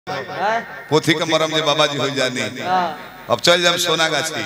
हैं? पोथी के मरम जे बाबा जी हो जानी हाँ, अब चल जाम सोना गाछी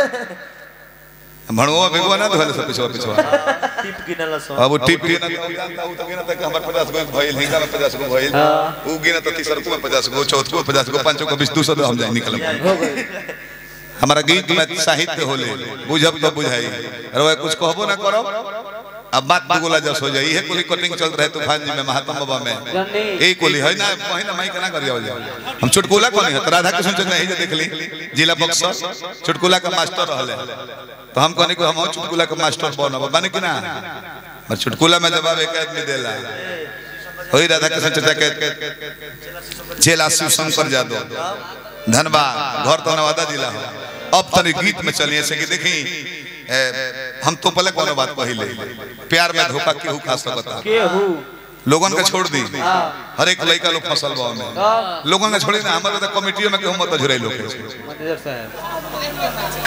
भणुआ बेगुआ ना धोले सब पिछवा पिछवा टिप गिनल सो अब वो टिप गिना तो जानता हूं तो गिना तक हमर 50 गो भइल हिंगा में 50 गो भइल हाँ। उ गिना तो तीसर को 50 गो चौथ को 50 गो पांचों को 20 200 हम जाए निकल हो गई हमारा गीत में साहित्य होले बुझब तो बुझाई अरे कुछ कहबो ना करो अब बात दुगुला जस हो जाई है कुली कटिंग चल रहे तूफान जी में महात्मा बाबा में जन्नी ए कुली है ना पहिना माई केना करिया हो हम चुटकुला कोनी है तो राधा कृष्ण चंद्र नहीं जे देख ली जिला बक्सर चुटकुला का मास्टर रहले तो हम कहनी को हम चुटकुला का मास्टर बनब बने कि ना पर चुटकुला में जवाब एक आदमी देला होई राधा कृष्ण चंद्र के चेला शिव शंकर यादव धनबाद घर तो नवादा जिला हो अब तनी गीत में चलिए से कि देखी ए, हम तो पहले कोनो बात पहले प्यार में धोखा केहू खा सकता केहू लोगन के छोड़ दी हाँ। हर एक लड़का लोग फसल बा में हाँ, लोगन के छोड़ी ना हमारे तो कमिटियों में केहू मत झुराई लोग के। मैनेजर साहब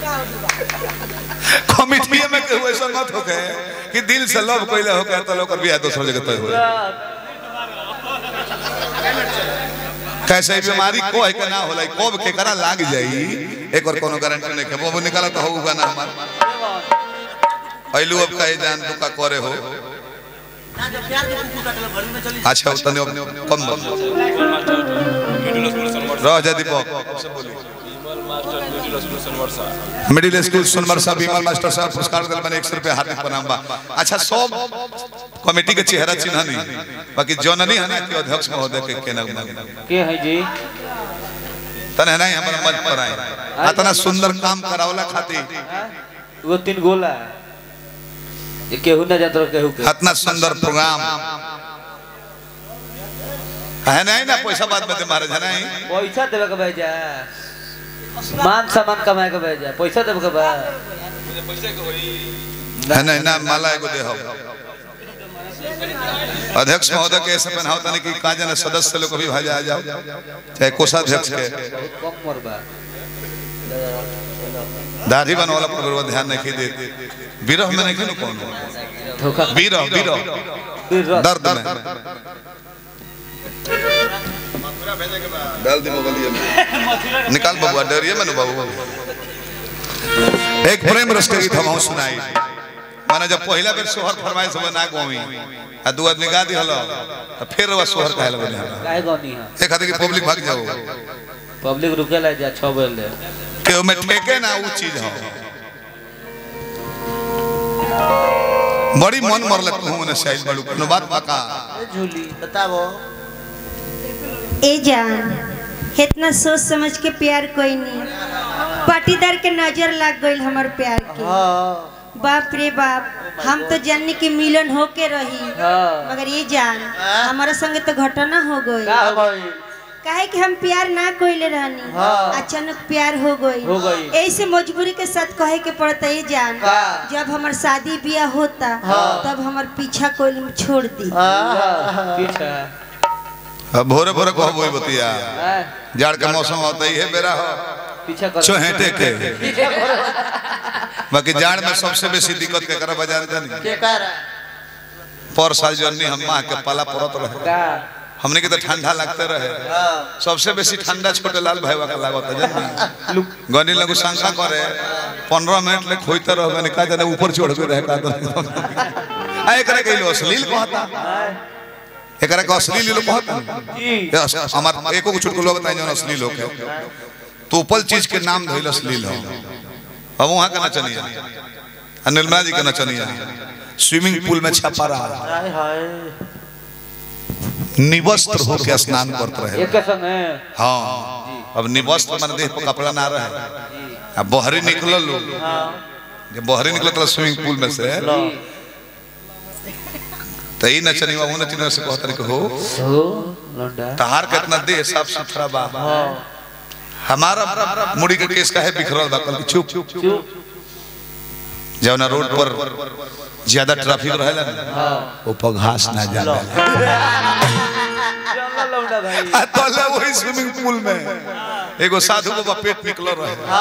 कमिटियों में केहू ऐसा मत हो गए कि दिल से लव कइले हो गए तो लोग बियाह दूसर जगह तय हो कैसे ही बीमारी को है के ना होला कब केकरा लाग जाई एक और कोनो गारंटी नहीं है वो निकाला तो होगा ना हमार पहलू अब कहे जान तू का करे हो अच्छा उतने कम बोल रह जा दीपक मिडिल स्कूल सोनमर साहब विमल मास्टर साहब पुरस्कार दिल बने 100 रुपए हार्दिक प्रणाम बा अच्छा सब कमेटी के चेहरा चिन्ह नहीं बाकी जननी है ना कि अध्यक्ष महोदय के केना के है जी तने नहीं हमारा मंच पर आए इतना सुंदर काम करावला खातिर वो तीन गोला ये केहू ना जात रहो केहू के इतना सुंदर प्रोग्राम है नहीं ना पैसा बाद में दे महाराज है नहीं पैसा देवे के भेजा मान सामान कमाए के भेजा पैसा देवे के बा है नहीं ना माला एगो दे हो अध्यक्ष महोदय के ऐसे पहनाओ तने कि का जाने सदस्य लोग भी भाजा आ जाओ चाहे कोषाध्यक्ष के बहुत कम मोर बा दाढ़ी बनवाला पर बड़ा ध्यान नहीं दे विरह में नहीं कौन धोखा विरह विरह फिर रस। दर्द में डाल दी मोबाइल में निकाल बबुआ डरिए मैंने बाबू एक प्रेम रस के गीत हम सुनाई माने जब पहला बेर सोहर फरमाइश हो ना गोवी आ दू आदमी गा दिहलो तो फिर वो सोहर कहल बने काहे गनी है एक खातिर कि पब्लिक भाग जाओ पब्लिक रुके ला जा 6 बजे ले के में ठेके ना ऊ चीज हो बड़ी मन मरले तू ने साइड बड़ू कोनो बात बका झूली बताओ ए जान इतना सोच समझ के प्यार कोई नहीं पाटीदार के नजर लग गई हमार प्यार के हाँ बाप रे बाप हम तो जानने की मिलन होके रही हां मगर ये जान हमारे संगे तो घटना हो गई का हो गई काहे कि हम प्यार ना कोइले रहनी हाँ। अचानक प्यार हो गई हो गई। ऐसे मजबूरी के साथ कहे के पड़ता है जान का? जब हमार शादी ब्याह होता हाँ। तब हमार पीछा कोई छोड़ दी पीछा अब भोरे भोरे कहबो ई बतिया हैं? जाड़ के मौसम होता ही है बेरा हो पीछा कर चोहेटे के पीछा करो बाकी जाड़ में सबसे बेसी दिक्कत के करा बाजार जानी के कर पर साल जन्नी हम माँ के पाला पड़त रहे का हमने के तो ठंडा लगते रहे सबसे बेसी ठंडा छोटे लाल भाई का लागत जन्नी लुक गनी लगू शंका करे पंद्रह मिनट ले खोजते रह गनी का जाने ऊपर चढ़ के रहे का आ एकरा के लो अश्लील कहता एकरा के अश्लील लो कहता जी ये अस- हमार एको को चुटकुलो बताई जौन अश्लील हो के तो उपल चीज के नाम धइल अश्लील हो अब वहां का नचनिया आ निर्मला जी का नचनिया स्विमिंग पूल में छपा रहा हाय हाय निवस्त्र होके स्नान करते रहे एक संग है हाँ अब निवस्त्र मन देह पर कपड़ा ना रहे अब बहरी निकलल लोग जब बहरी निकलत स्विमिंग पूल में से तो ई नचनिया वो नचनिया से कहत रहे कि हो हो लौंडा तहार कितना देह साफ सुथरा बा हमारा मुड़ी के केस का है बिखरल बा कल चुप चुप जवना रोड पर ज्यादा ट्रैफिक रहेला ना वो पर घास ना जाला चल लौंडा भाई आ तले वही स्विमिंग पूल में एगो साधु बाबा पेट निकल रहे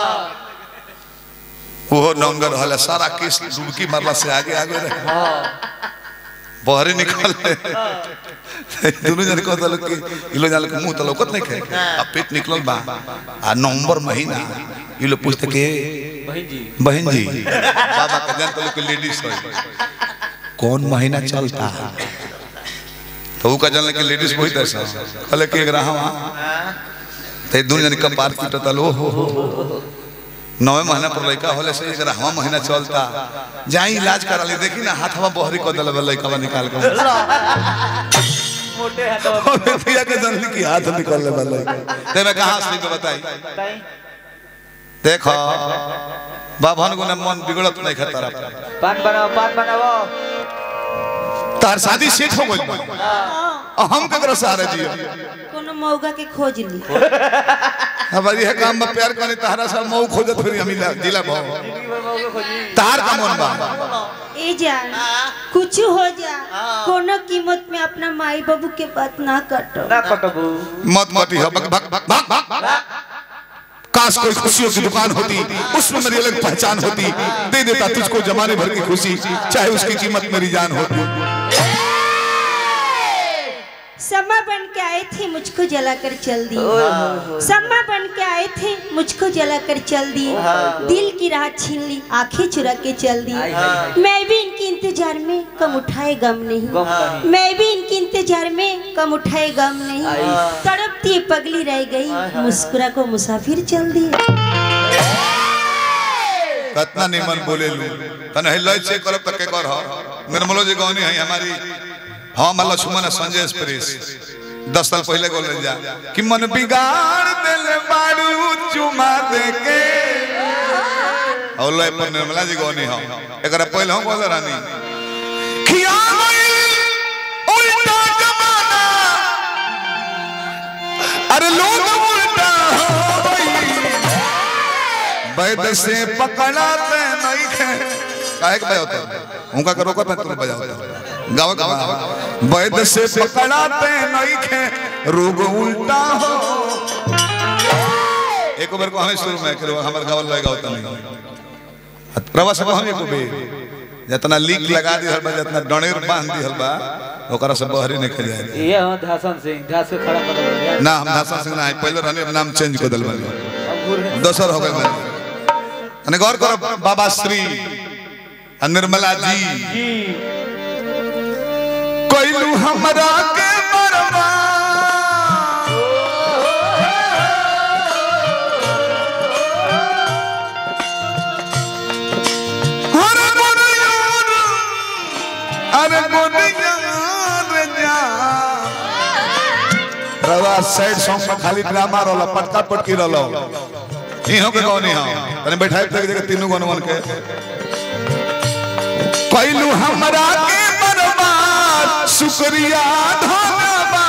वो नंगर रहला सारा केस डुबकी मारला से आगे आगे रहे बहरे निकल दोनों जन को तलक के इलो जान के मुंह तलकत नहीं खे आ पेट निकलल बा आ नवंबर महीना ये लोग पूछते के बहन जी बहन जी बाबा का जान तलक के लेडीज है कौन महीना चलता तो ऊ का जान के लेडीज वही दर्शा कहले के एक रहा ते दोनों जन का पार पीटता लो हो नवे महीना पर लड़का होले से एक रहवा महीना चलता जाई इलाज करा ले देखी ना हाथवा बहरी कर देले लड़का निकाल के मोटे हाथों में पिया के जनली की हाथ निकल ले वाला ते मैं कहां असली तो बताई बताई देखो बाभन गुना मन बिगड़त नहीं खतरा पान बनाओ पान बनाओ तार शादी सेट हो गइल बा आ हम ककरो सहारे जियो कोनो मौगा के खोज ली हमारी है काम में प्यार करे तहरा सब मऊ खोजत फिर हम इला- जिला भाव जिंदगी भर मौके खोजी तार का मन बा ए जान कुछ हो जा कोनो कीमत में अपना माई बाबू के बात ना काटो ना कटबू मत मती है भग भग भग भग भग काश कोई खुशियों की दुकान होती उसमें मेरी अलग पहचान होती दे देता तुझको जमाने भर की खुशी चाहे उसकी कीमत मेरी जान होती समा बन के आए थे मुझको जलाकर चल दी समा बन के आए थे मुझको जलाकर चल दी दिल की राह छीन ली आंखें चुरा के चल दी आई, आई, मैं भी इनके इंतजार में कम उठाए गम नहीं गम नहीं। मैं भी इनके इंतजार में कम उठाए गम नहीं आई। तड़पती पगली रह गई मुस्कुरा को मुसाफिर चल दी कतना निमन बोले लू तने हिलय से करब तक के कर हो निर्मलो जी गौनी है हमारी हम लक्ष्मण है संजय एक्सप्रेस दस साल पहले बोल जा कि मन बिगाड़ देले बाड़ू चुमा दे के और लय पर निर्मला जी गौनी हम एकरा पहले हम बोल रानी खिया गइल उल्टा जमाना अरे लोग उल्टा हो गइल वैद से पकड़ाते नहीं खे काहे के बजाओ तो उनका करो का तुम बजाओ गाओ गाओ वैद से पकड़ाते नहीं खे रोग उल्टा हो एक बार को हमें शुरू में करो हमार गावल लगा होता नहीं प्रभा सब हम एको बे जितना लीक लगा दी हल बा जितना डणेर बांध दी हल बा ओकरा से बहरी नहीं खा जाए ये हम धासन सिंह धास के खड़ा कर दो ना हम धासा सिंह ना पहले रहने नाम चेंज कर दल बनी अब घूर दोसर हो गए मैंने गौर करो बाबा श्री आ निर्मला जी जी कोइलू हमरा के मरवा अरे गोरियार, अरे गोरियार जा। रवा सैड सॉन्ग में खाली ड्रामा रहला पटका पटकी रहला इहो के कौन इहो तने बैठाई तक जगह तीनों गनवन के कैलू हमरा के बर्बाद शुक्रिया धन्यवाद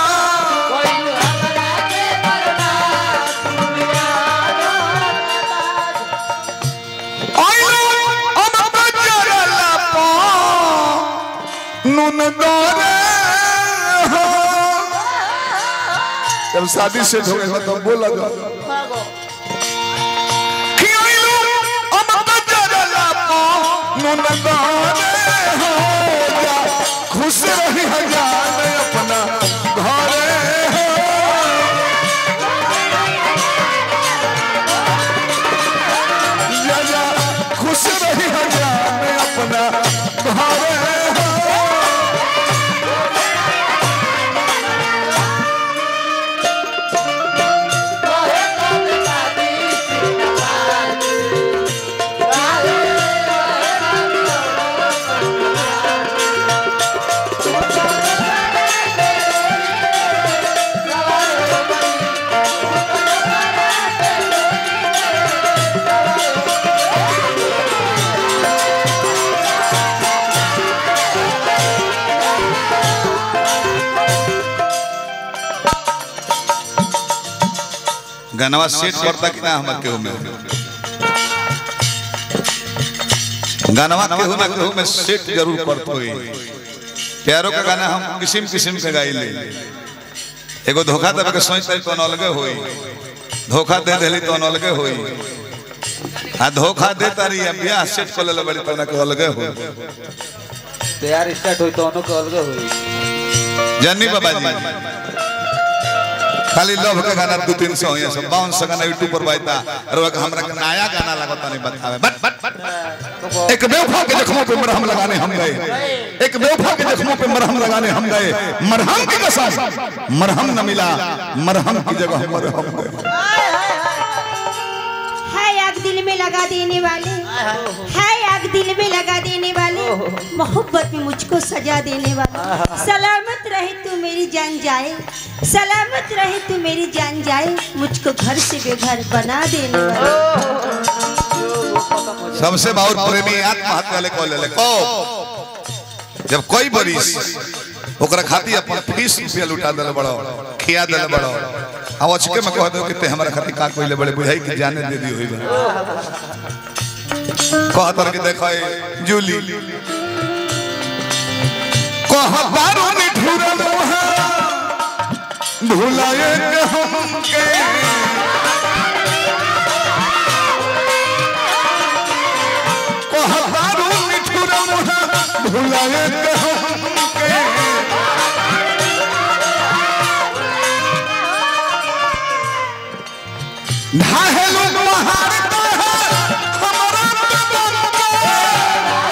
आइलो अब बजरला पो नुन दोरे हो जब शादी से हो गई तो बोला जा खियाइलो अब बजरला पो नुन दोरे हो जा खुश रही हजार अपना घरे हो जा जा खुश रही हजार अपना घरे हो गनवा सेट करता कि ना हमर केहू में गनवा केहू ना केहू में सेट जरूर करत होई प्यारो का गाना हम किस्म किस्म के गाई ले एगो धोखा देवे के सोच तो अलगे होई धोखा दे देली तो अलगे होई आ धोखा दे तारी अब ब्याह सेट कर ले बड़ी तना के अलगे होई तैयार स्टार्ट होई तो उन्हों के अलग होई जानी बाबा जी खाली लव के गाना दो तीन सौ ये सब बाउन सौ गाना यूट्यूब पर बाइता और वो हमरा के नया गाना लगता नहीं बतावे बट बट बट एक बेवफा के जख्मों पे मरहम लगाने हम गए एक बेवफा के जख्मों पे मरहम लगाने हम गए मरहम की कसम मरहम न मिला मरहम की जगह मरहम गए है आग दिल में लगा देने वाले है आग दिल में लगा देने वाले मोहब्बत में मुझको सजा देने वाले सलामत रहे तू मेरी जान जाए सलामत रहे तू मेरी जान जाए मुझको घर से बेघर बना देने वाले सबसे बहुत प्रेमी आत्महत्या वाले को ले ले को जब कोई बरिस ओकरा खाती अपन फीस रुपया लुटा देले बड़ो खिया देले बड़ो अब अचके में कह दो कि ते हमरा खाती का कोइले बड़े बुझाई कि जाने दे दी होई बा कह तर के देखो ए जूली कह बारो निठुरा मोहा भुलाए के हमके कहतारू मिठुरा मोहा भुलाए के हमके ढाहेलू पहाड़ पे है हमरा बदन के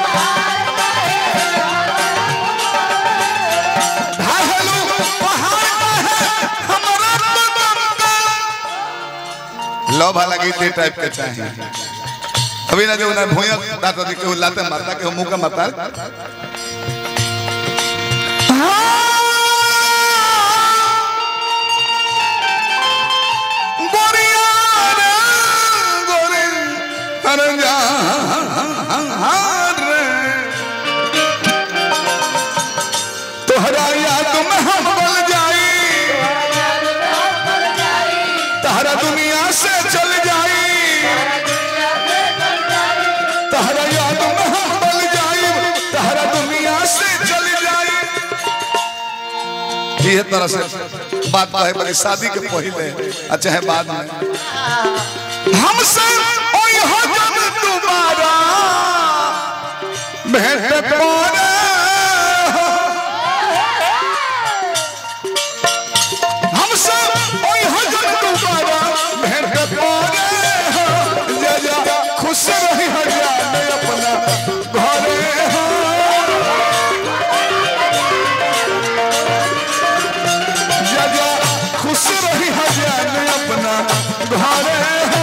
ढाहेलू पहाड़ पे है हमरा बदन के लो भला गीत ए टाइप के चाहिए अभी ना जो ना भूया दाता दी के लाते मारता के मुंह का मारता गोरिया रे गोरे हर जहान रे तोहरा याद में हम बल जाई तहरा दुनिया से चल जाई तहरा याद में हम बल जाई तहरा दुनिया से चल जाई ये तरह से बात है बड़ी शादी के पहले अच्छा है बाद में हमसे ओई हो जब दोबारा भेंट पारे हमसे ओई हो जब दोबारा भेंट पारे जा जा खुश रही हजाने अपना घरे हो जा जा खुश रही हजाने अपना घरे हो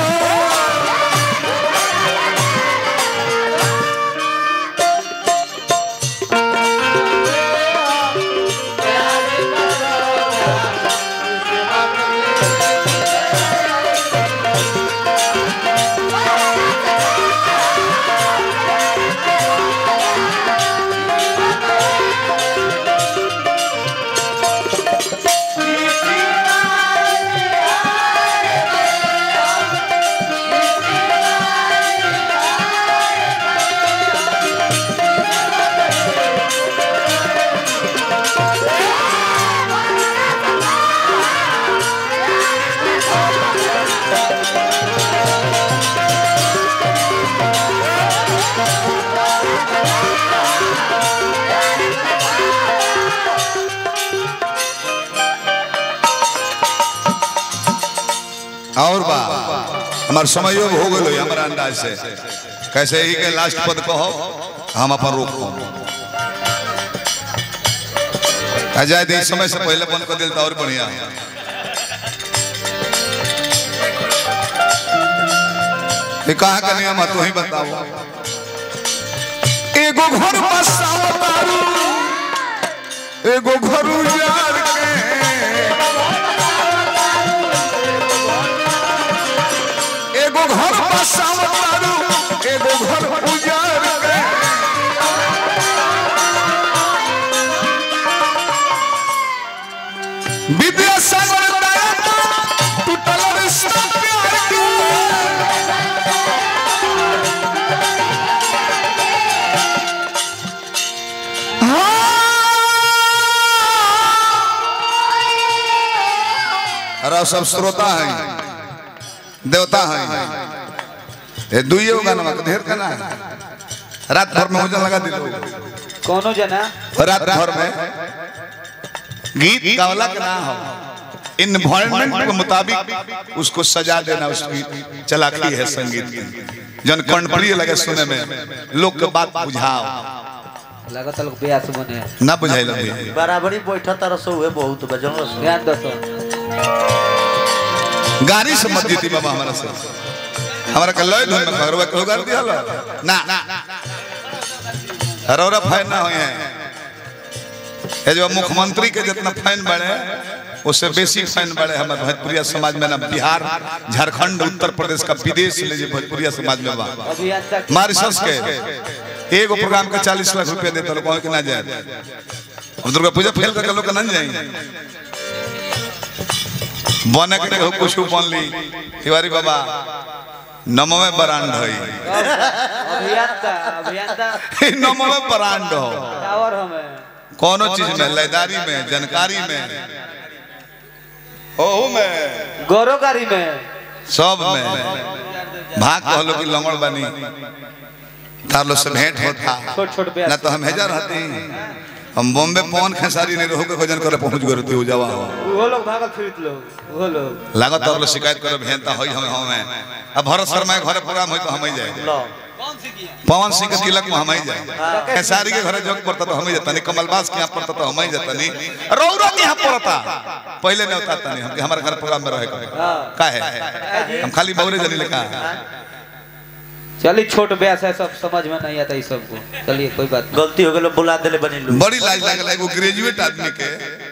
और बा हमार समय हो गलो हमारा अंदाज से कैसे ही के लास्ट पद कहो हम अपन रोक हो अजय दे समय से पहले बंद कर दिल तो और बढ़िया ये कहाँ का नियम है तू ही बताओ एगो घर बसाओ तारू एगो घर उजाड़ के एगो घर बसाओ तारू एगो घर उजाड़ के विद्यासागर दया टूटल रिश्ता प्यार के अरे सब श्रोता हैं देवता हैं ये दुइये गाना ढेर गाना है रात भर में भोजन लगा दिलो कोनो जना रात भर में गीत गावला के ना हो इन्वायरमेंट के मुताबिक उसको सजा देना उसकी चलाकी है संगीत की जन कर्णप्रिय लगे सुने में लोग के बात बुझाओ लागत लोग ब्यास बने ना बुझाइल अभी बराबरी बैठा तारा सो हुए बहुत बजन ध्यान दसो गाड़ी से मत जीती बाबा हमारा से हमारा के लय धुन में खरवा के गाड़ी दिया ना रौरा फाइन ना होए हैं ये जो मुख्यमंत्री के जितना फाइन बढ़े उससे बेसी फाइन बढ़े हमारे भोजपुरिया समाज में ना बिहार झारखंड उत्तर प्रदेश का विदेश ले जे भोजपुरिया समाज में बा अभियंता मारिशस के एगो प्रोग्राम के चालीस लाख रुपया देता लोग कि ना जाए अब दुर्गा पूजा फेल करके लोग ना जाएंगे बने के हो कुछ बन ली तिवारी बाबा नमवे बरांड हई अभियंता अभियंता नमवे बरांड हो टावर हमें कोनो चीज में लयदारी में जानकारी में ओहू में गौरवकारी में सब में भाग कहलो कि लंगड़ बनी तार लोग से भेंट होता छोट छोट ना ब्यास तो हम हेजा रहती हम बॉम्बे पवन खेसारी नहीं रहो के भजन करे पहुंच गए रहती हो जावा हो वो लोग भागल फिरत लोग वो लोग लागत और लोग शिकायत करे भेंता होई हम हमें अब भरत शर्मा के घरे प्रोग्राम होई तो हम ही जाए लो पवन सिंह के तिलक में हम ही जाए खेसारी के घरे जोक पड़ता तो हम ही जाता नहीं कमलबास के यहाँ पड़ता तो हम ही जाता नहीं रौरा के यहाँ पड़ता पहले नहीं होता नहीं हम हमारे घर प्रोग्राम में रहे का है हम खाली बौरे जनी लिखा चलिए छोट ब्यास है सब समझ में नहीं आता इस सबको चलिए कोई बात नहीं गलती हो गई बुला देले बनी लू बड़ी लाज लागल एगो ग्रेजुएट आदमी के